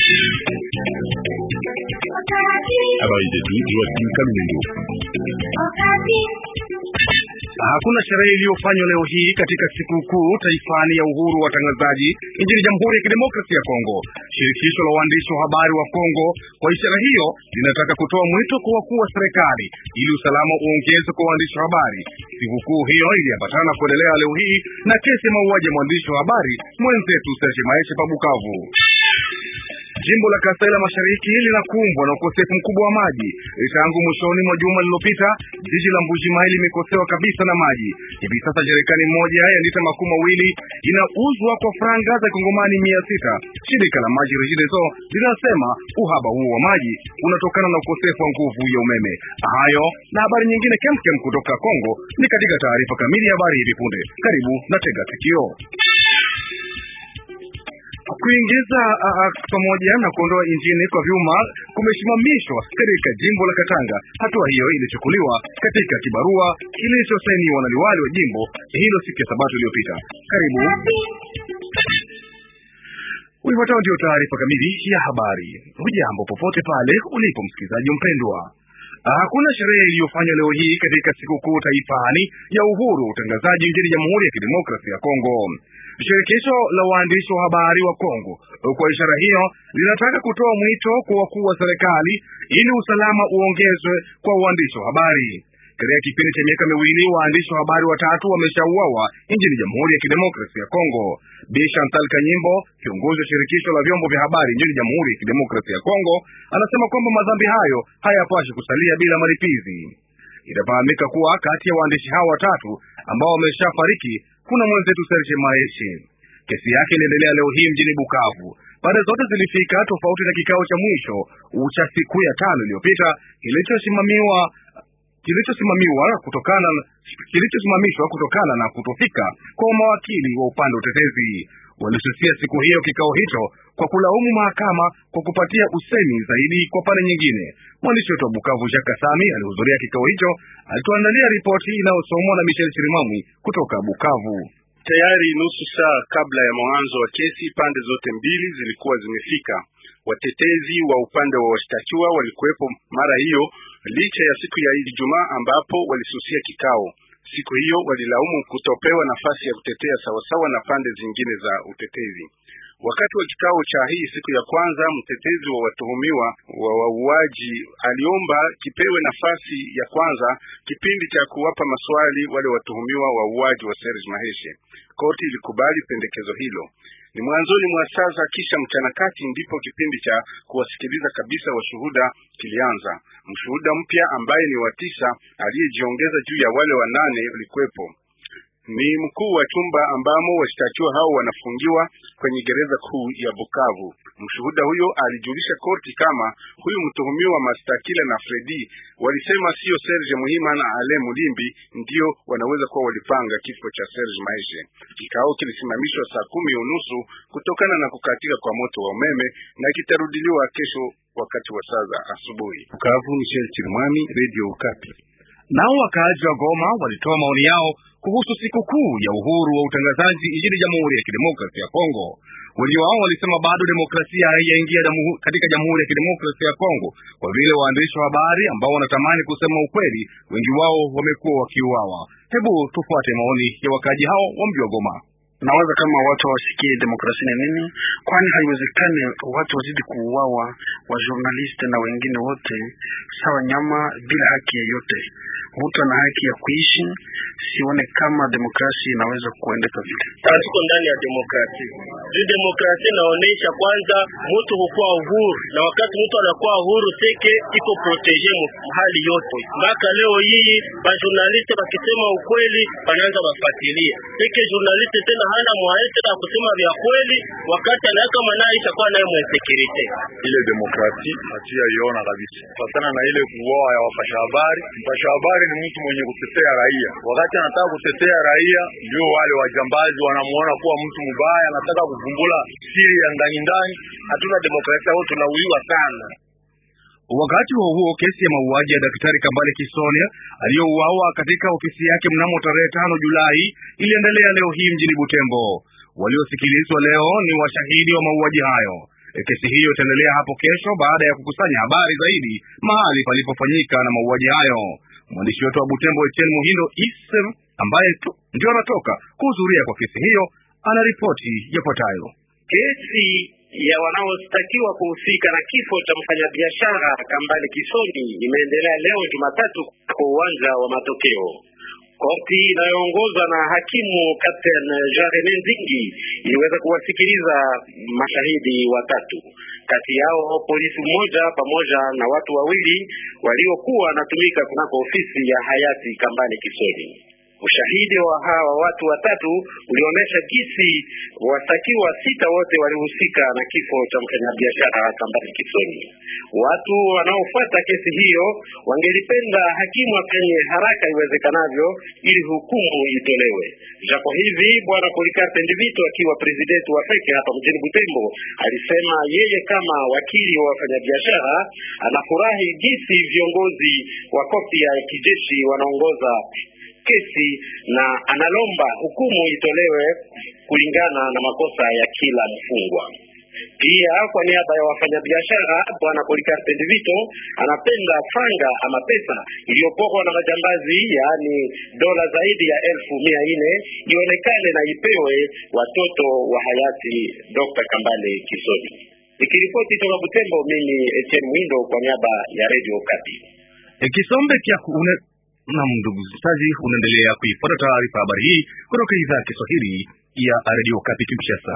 Habari zetu Joakim Kalungu. Hakuna sherehe iliyofanywa leo hii katika sikukuu taifani ya uhuru wa watangazaji nchini Jamhuri ya Kidemokrasia ya Kongo. Shirikisho la waandishi wa habari wa Kongo kwa ishara hiyo linataka kutoa mwito kwa wakuu wa serikali ili usalama uongezwe kwa waandishi wa habari. Sikukuu hiyo iliambatana kuendelea leo hii na kesi ya mauaji ya mwandishi wa habari mwenzetu Serge Maeshe pa Bukavu. Jimbo la Kasai la Mashariki linakumbwa na ukosefu mkubwa wa maji. Tangu mwishoni mwa juma lililopita, jiji la Mbuji-Mayi limekosewa kabisa na maji. Hivi sasa jerikani moja ya lita makumi mawili inauzwa kwa franga za kongomani mia sita. Shirika la maji Regideso linasema uhaba huo wa maji unatokana na ukosefu wa nguvu ya umeme. Hayo na habari nyingine kemkem kutoka Kongo ni katika taarifa kamili ya habari hivi punde. Karibu na tega sikio. Kuingiza pamoja na kuondoa injini kwa vyuma kumesimamishwa katika jimbo la Katanga. Hatua hiyo ilichukuliwa katika kibarua kilichosainiwa na liwali wa jimbo hilo siku ya Sabato iliyopita. Karibu. Uifuatao ndio taarifa kamili ya habari. Hujambo popote pale ulipo msikilizaji mpendwa. Hakuna sherehe iliyofanywa leo hii katika sikukuu taifani ya uhuru wa utangazaji nchini Jamhuri ya Kidemokrasia ya Kongo. Shirikisho la waandishi wa habari wa Kongo kwa ishara hiyo linataka kutoa mwito kwa wakuu wa serikali ili usalama uongezwe kwa waandishi wa habari. Katika kipindi cha miaka miwili waandishi wa habari watatu wameshauawa nchini Jamhuri ya Kidemokrasia ya Kongo. Bi Chantal Kanyimbo, kiongozi wa shirikisho la vyombo vya habari nchini Jamhuri ya Kidemokrasia ya Kongo, anasema kwamba madhambi hayo hayapashi kusalia bila malipizi. Itafahamika kuwa kati ya waandishi hao watatu ambao wameshafariki kuna mwenzetu Serge Maeshi. Kesi yake iliendelea leo hii mjini Bukavu. Pande zote zilifika tofauti na kikao cha mwisho cha siku ya tano iliyopita kilichosimamiwa kilichosimamiwa kutokana kilichosimamishwa kutokana na kutofika kwa mawakili wa upande wa utetezi. Walisusia siku hiyo kikao hicho kwa kulaumu mahakama kwa kupatia usemi zaidi kwa pande nyingine. Mwandishi wetu wa Bukavu Jacques Kasami alihudhuria kikao hicho, alituandalia ripoti inayosomwa na Michel Chirimamwi kutoka Bukavu. Tayari nusu saa kabla ya mwanzo wa kesi, pande zote mbili zilikuwa zimefika. Watetezi wa upande wa washtakiwa walikuwepo mara hiyo, licha ya siku ya Ijumaa ambapo walisusia kikao. Siku hiyo walilaumu kutopewa nafasi ya kutetea sawasawa na pande zingine za utetezi. Wakati wa kikao cha hii siku ya kwanza, mtetezi wa watuhumiwa wa wauaji aliomba kipewe nafasi ya kwanza kipindi cha kuwapa maswali wale watuhumiwa wa uuaji wa Serge Maheshe. Koti ilikubali pendekezo hilo. Ni mwanzoni mwa sasa kisha mchana kati ndipo kipindi cha kuwasikiliza kabisa washuhuda kilianza. Mshuhuda mpya ambaye ni wa tisa aliyejiongeza juu ya wale wanane ulikuwepo ni mkuu wa chumba ambamo washtakiwa hao wanafungiwa kwenye gereza kuu ya Bukavu. Mshuhuda huyo alijulisha korti kama huyu mtuhumiwa Mastakila na Fredi walisema sio Serge Muhima na Ale Mulimbi ndio wanaweza kuwa walipanga kifo cha Serge Maishe. Kikao kilisimamishwa saa kumi unusu kutokana na kukatika kwa moto wa umeme na kitarudiliwa kesho wakati wa saa za asubuhi. Bukavu, Michel Chirimwami, Radio Okapi. Nao wakaaji wa Goma walitoa maoni yao kuhusu sikukuu ya uhuru wa utangazaji nchini Jamhuri ya Kidemokrasia ya Kongo. Wengi wao walisema bado demokrasia haijaingia katika Jamhuri ya Kidemokrasia ya Kongo, kwa vile waandishi wa habari ambao wanatamani kusema ukweli, wengi wao wamekuwa wakiuawa. Hebu tufuate maoni ya wakaaji hao wa mji wa Goma. Nawaza kama watu hawasikie demokrasia ni nini, kwani haiwezekani watu wazidi kuuawa, wa journalist na wengine wote sawa nyama bila haki yoyote. Mtu ana haki ya kuishi. Sione kama demokrasia inaweza kuendeka vile. Tuko ndani ya demokrasia. Hii demokrasia inaonyesha kwanza mtu hukuwa uhuru, na wakati mtu anakuwa uhuru seke iko protege hali yote. Mpaka leo hii ba journalist bakisema ukweli wanaanza wafuatilia seke journalist tena hana mwae tena kusema vya kweli, wakati anaweka manai itakuwa naye mwensekirite. Ile demokrasia hatia iona kabisa fatana na ile kuoa ya wapasha habari. Mpasha habari ni mtu mwenye kutetea raia, wakati anataka kutetea raia ndio wale wajambazi wanamuona kuwa mtu mbaya, anataka kuvumbula siri ya ndani ndani. Hatuna demokrasia au tunauiwa sana. Wakati huo huo, kesi ya mauaji ya daktari Kambale Kisonia aliyouawa katika ofisi yake mnamo tarehe tano Julai iliendelea leo hii mjini Butembo. Waliosikilizwa leo ni washahidi wa mauaji hayo. Kesi hiyo itaendelea hapo kesho baada ya kukusanya habari zaidi mahali palipofanyika na mauaji hayo. Mwandishi wetu wa Butembo Etienne Muhindo Isem ambaye tu ndio anatoka kuhudhuria kwa kesi hiyo anaripoti yafuatayo. Kesi ya wanaostakiwa kuhusika na kifo cha mfanyabiashara Kambale Kisoni imeendelea leo Jumatatu kwa uwanja wa matokeo. Korti inayoongozwa na hakimu Captain Jean Rene Nzingi iliweza kuwasikiliza mashahidi watatu, kati yao polisi mmoja pamoja na watu wawili waliokuwa wanatumika kunako ofisi ya hayati Kambale Kisoni. Ushahidi wa hawa watu watatu ulionyesha jinsi wastakiwa sita wote walihusika na kifo cha mfanyabiashara Kambale Kisoni. Watu wanaofuata kesi hiyo wangelipenda hakimu afanye haraka iwezekanavyo ili hukumu itolewe. Japo hivi bwana Polikarpe Ndivito akiwa presidenti wa feke hapa mjini Butembo alisema yeye kama wakili wa wafanyabiashara anafurahi jinsi viongozi wa korti ya kijeshi wanaongoza kesi na analomba hukumu itolewe kulingana na makosa ya kila mfungwa. Pia kwa niaba ya wafanyabiashara bwana Polikarpe Ndivito anapenda franga ama pesa iliyoporwa na majambazi, yaani dola zaidi ya elfu mia nne ionekane na ipewe watoto wa hayati Dr. Kambale Kisoni. Nikiripoti toka Butembo, mimi Etienne Mwindo kwa niaba ya Radio Okapi. E, kisombe cha une... na ndugu msikilizaji, unaendelea kuifuata taarifa habari hii kutoka idhaa ya Kiswahili ya Radio Okapi Kinshasa.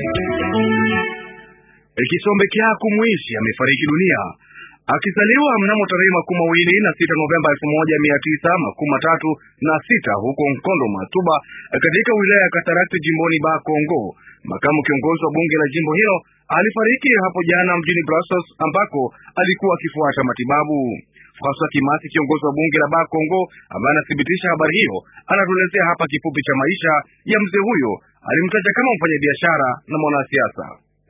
E, kisombe Kyaku Mwishi amefariki dunia akizaliwa mnamo tarehe makumi mawili na sita Novemba elfu moja mia tisa makumi matatu na sita huko Nkondo Matuba katika wilaya ya Katarakti jimboni Ba Kongo. Makamu kiongozi wa bunge la jimbo hilo alifariki hapo jana mjini Brussels ambako alikuwa akifuata matibabu. Francois Kimasi, kiongozi wa bunge la Ba Kongo, ambaye anathibitisha habari hiyo, anatuelezea hapa kifupi cha maisha ya mzee huyo. Alimtaja kama mfanyabiashara na mwanasiasa.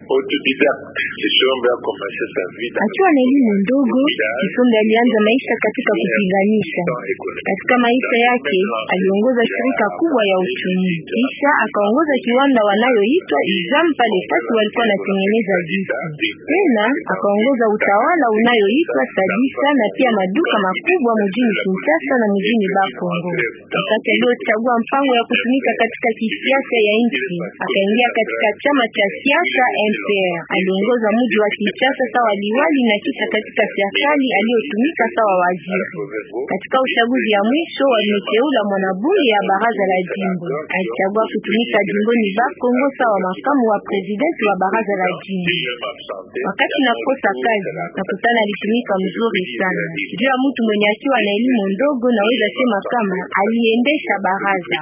Akiwa na elimu ndogo, Kisonge alianza maisha katika kupiganisha. Katika maisha yake aliongoza shirika kubwa ya uchumi, kisha akaongoza kiwanda wanayoitwa Izam pale fasi walikuwa wanatengeneza vitu. Tena akaongoza utawala unayoitwa Sadisa na pia maduka makubwa mjini Kinshasa na mjini Bakongo. Wakati aliochagua mpango ya kutumika katika kisiasa ya nchi, akaingia katika chama cha siasa MPR. Aliongoza mji wa Kinshasa sawa liwali na kisha katika serikali aliyotumika sawa waziri. Katika uchaguzi ya mwisho walimteula mwanabunge ya baraza la jimbo. Alichagua kutumika jimboni Bakongo sawa makamu wa presidenti wa baraza la jimbo. Wakati nakosa kazi nakutana alitumika mzuri sana. Juu ya mtu mwenye akiwa na elimu ndogo, naweza sema kama aliendesha baraza.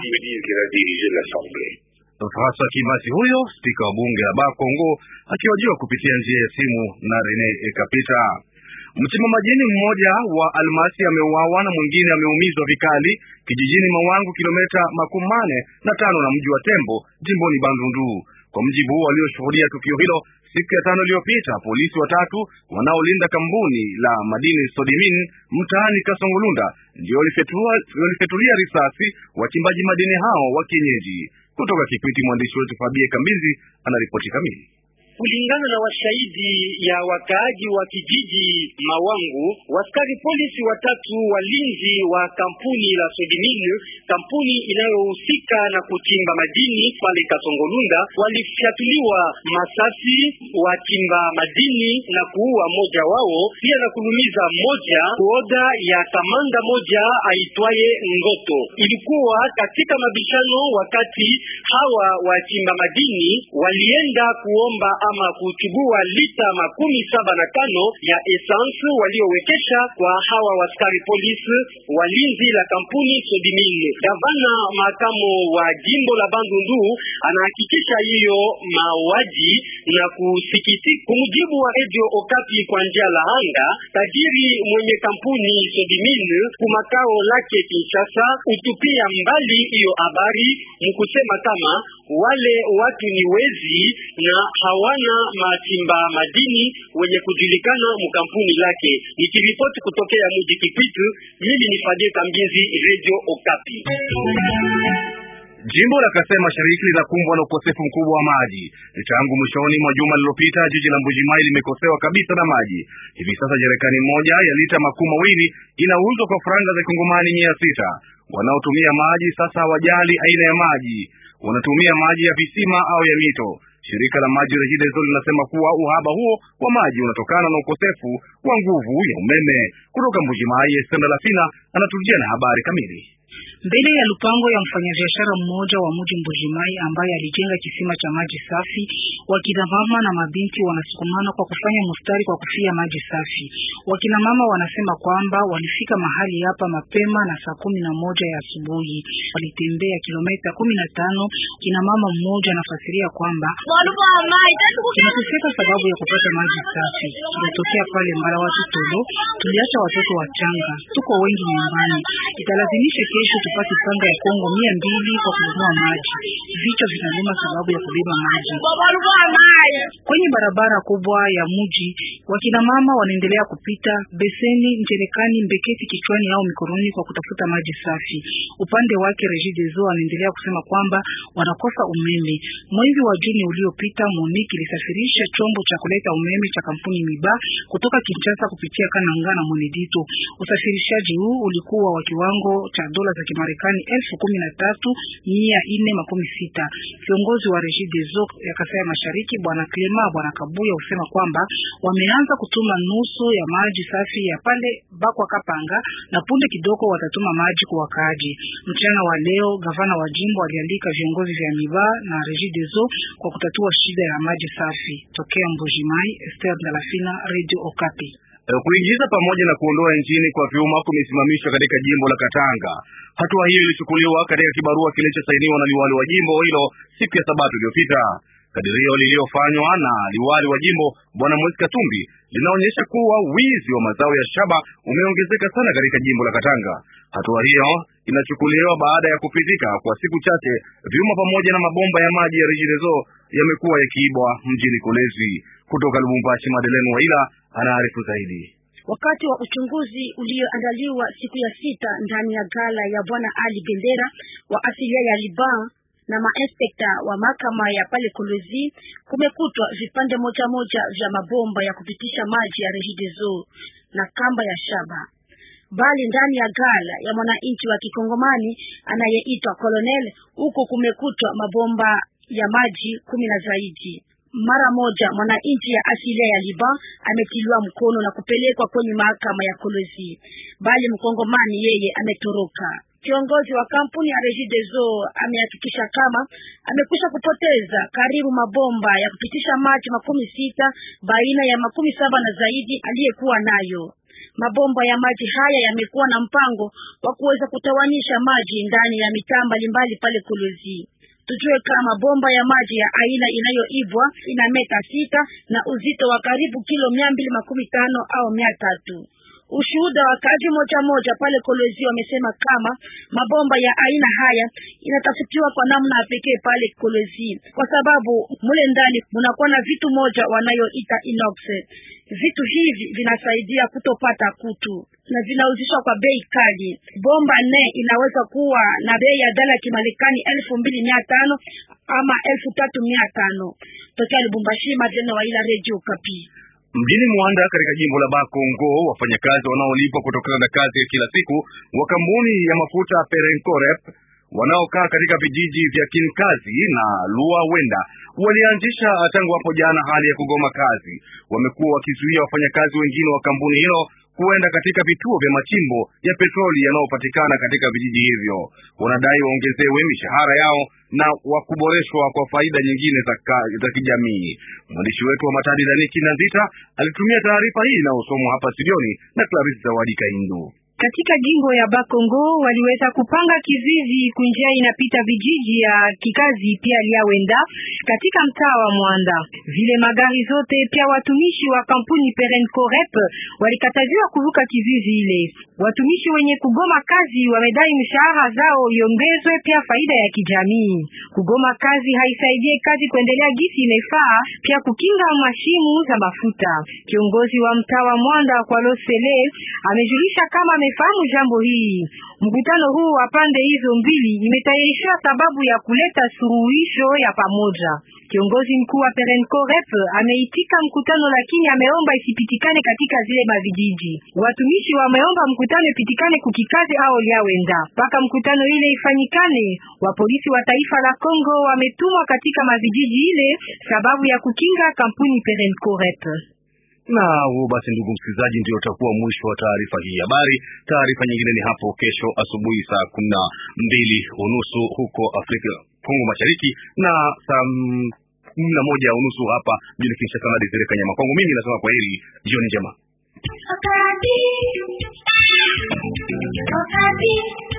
Francois Kimasi huyo spika wa bunge la Ba Kongo akihojiwa kupitia njia ya simu na Rene Ekapita. Mchimba majini mmoja wa almasi ameuawa na mwingine ameumizwa vikali kijijini Mawangu, kilomita makumi mane na tano na mji wa Tembo, jimboni Bandundu. Kwa mjibu walioshuhudia tukio hilo siku ya tano iliyopita, polisi watatu wanaolinda kampuni la madini Sodimin mtaani Kasongolunda ndio walifyatulia risasi wachimbaji madini hao wa kienyeji. Kutoka Kikwiti, mwandishi wetu Fabie Kambizi anaripoti kamili. Kulingana na washahidi ya wakaaji wa kijiji Mawangu, waskari polisi watatu walinzi wa kampuni la Sodimin, kampuni inayohusika na kuchimba madini pale Kasongolunda, walifyatuliwa masasi wachimba madini na kuua moja wao, pia na kulumiza moja kuoda ya kamanda moja aitwaye Ngoto. Ilikuwa katika mabishano wakati hawa wachimba madini walienda kuomba ama kuchugua lita makumi saba na tano ya essence waliowekesha kwa hawa waskari polisi walinzi la kampuni Sodimine. Gavana makamo wa jimbo la Bandundu anahakikisha hiyo mauaji na kusikitika. Kumjibu wa Radio Okapi kwa njia la anga, tajiri mwenye kampuni Sodimine kumakao lake Kinshasa utupia mbali hiyo habari mkusema kama wale watu ni wezi na hawana machimba madini wenye kujulikana mkampuni lake. Nikiripoti kutokea mji Kipitu, mimi ni Fadie Kambizi, Radio Okapi. Jimbo la Kasai Mashariki linakumbwa na ukosefu mkubwa wa maji. Tangu mwishoni mwa juma lililopita, jiji la Mbujimai limekosewa kabisa na maji. Hivi sasa jerekani moja ya lita makumi mawili inauzwa kwa faranga za kongomani mia sita. Wanaotumia maji sasa hawajali aina ya maji, wanatumia maji ya visima au ya mito. Shirika la maji REGIDESO linasema kuwa uhaba huo wa maji unatokana na ukosefu wa nguvu ya umeme. Kutoka Mbujimai, Estenda Lafina anatujia na habari kamili. Mbele ya lupango ya mfanyabiashara mmoja wa mji Mbujimai ambaye alijenga kisima cha maji safi, wakina mama na mabinti wanasukumana kwa kufanya mustari kwa kufia maji safi. Wakina mama wanasema kwamba walifika mahali hapa mapema na saa kumi na moja ya asubuhi, walitembea kilomita kumi na tano. Kina mama mmoja anafasiria kwamba tunateseka sababu ya kupata maji safi. Tunatokea pale mbala watu tolo, tuliacha watoto wachanga, tuko wengi nyumbani, italazimisha kesho tupate panga ya Kongo mia mbili kwa kununua maji. Vichwa vinaluma sababu ya kubeba maji kwenye barabara kubwa ya mji. Wakina mama wanaendelea kupita beseni, njerekani, mbeketi kichwani au mikononi kwa kutafuta maji safi. Upande wake Regideso anaendelea kusema kwamba wanakosa umeme. Mwezi wa Juni uliopita, Monique ilisafirisha chombo cha kuleta umeme cha kampuni Miba kutoka Kinshasa kupitia Kananga na Monedito. Usafirishaji huu ulikuwa wa kiwango cha dola za Kimarekani elfu kumi na tatu mia nne makumi sita. Kiongozi wa Regideso ya Kasai ya Mashariki Bwana Clema Bwana Kabuya husema kwamba wameanza kutuma nusu ya maji safi ya pale Bakwa Kapanga na punde kidogo watatuma maji kwa wakaaji. Mchana wa leo gavana wa jimbo alialika viongozi vya Miba na Regideso kwa kutatua shida ya maji safi. Tokea Mbujimai, Esther Ndalafina, Radio Okapi. Kuingiza pamoja na kuondoa nchini kwa vyuma kumesimamishwa katika jimbo la Katanga. Hatua hiyo ilichukuliwa katika kibarua kilichosainiwa na liwali wa jimbo hilo siku ya Sabato iliyopita. Kadirio lililofanywa na liwali wa jimbo bwana Moise Katumbi linaonyesha kuwa wizi wa mazao ya shaba umeongezeka sana katika jimbo la Katanga. Hatua hiyo inachukuliwa baada ya kupitika kwa siku chache vyuma pamoja na mabomba ya maji ya Regideso yamekuwa yakiibwa mjini Kolezi. Kutoka Lubumbashi, Madeleine Waila anaarifu zaidi. Wakati wa uchunguzi ulioandaliwa siku ya sita ndani ya gala ya bwana Ali Bendera wa asilia ya Liban na mainspekta wa mahakama ya pale Kolwezi, kumekutwa vipande moja moja vya mabomba ya kupitisha maji ya Regideso na kamba ya shaba, bali ndani ya gala ya mwananchi wa kikongomani anayeitwa Colonel, huko kumekutwa mabomba ya maji kumi na zaidi. Mara moja mwananchi ya asilia ya Liban ametiliwa mkono na kupelekwa kwenye mahakama ya Kolwezi, bali mkongomani yeye ametoroka. Kiongozi wa kampuni ya Regideso amehakikisha kama amekwisha kupoteza karibu mabomba ya kupitisha maji makumi sita baina ya makumi saba na zaidi aliyekuwa nayo. Mabomba ya maji haya yamekuwa na mpango wa kuweza kutawanyisha maji ndani ya mitaa mbalimbali pale Kolwezi. Tujue kama bomba ya maji ya aina inayoibwa ina meta sita na uzito wa karibu kilo mia mbili makumi tano au mia tatu. Ushuhuda wa kazi moja moja pale Kolwezi wamesema kama mabomba ya aina haya inatafutiwa kwa namna ya pekee pale Kolwezi, kwa sababu mule ndani munakuwa na vitu moja wanayoita inox. Vitu hivi vinasaidia kutopata kutu na vinauzishwa kwa bei kali. Bomba nne inaweza kuwa na bei ya dola ya Kimarekani elfu mbili mia tano ama elfu tatu mia tano. Tokea Lubumbashi, Madena wa ila Radio Kapi. Mjini Mwanda katika jimbo la Bakongo, wafanyakazi wanaolipwa kutokana na kazi ya kila siku wa kampuni ya mafuta Perencorep wanaokaa katika vijiji vya Kinkazi na Lua Wenda walianzisha tangu hapo jana hali ya kugoma kazi. Wamekuwa wakizuia wafanyakazi wengine wa kampuni hilo kuenda katika vituo vya machimbo ya petroli yanayopatikana katika vijiji hivyo. Wanadai waongezewe mishahara yao na wa kuboreshwa kwa faida nyingine za, za kijamii. Mwandishi wetu wa Matadi Daniki Nazita alitumia taarifa hii inayosomwa hapa studioni na Clarisse Zawadi Kaindu. Katika jimbo ya Bakongo waliweza kupanga kizizi kunjia inapita vijiji ya kikazi pia liawenda katika mtaa wa Mwanda. Vile magari zote pia watumishi wa kampuni Perencorep walikataziwa kuvuka kizizi ile. Watumishi wenye kugoma kazi wamedai mshahara zao iongezwe, pia faida ya kijamii. Kugoma kazi haisaidie kazi kuendelea gisi imefaa, pia kukinga mashimu za mafuta. Kiongozi wa mtaa wa Mwanda kwa Losele amejulisha kama wamefahamu jambo hii. Mkutano huu wa pande hizo mbili imetayarisha sababu ya kuleta suluhisho ya pamoja. Kiongozi mkuu wa Perenco Rep ameitika mkutano, lakini ameomba isipitikane katika zile mavijiji. Watumishi wameomba mkutano ipitikane kukikazi au liawenda mpaka mkutano ile ifanyikane. Wapolisi wa taifa la Kongo wametumwa katika mavijiji ile sababu ya kukinga kampuni Perenco Rep. Na huo basi, ndugu msikilizaji, ndio utakuwa mwisho wa taarifa hii habari. Taarifa nyingine ni hapo kesho asubuhi saa kumi na mbili unusu huko Afrika Kongo Mashariki na saa kumi na moja unusu hapa mjini Kinshasa na Desire Kanyama. Kwangu mimi nasema kwa heri, jioni njema. Okapi. Okapi.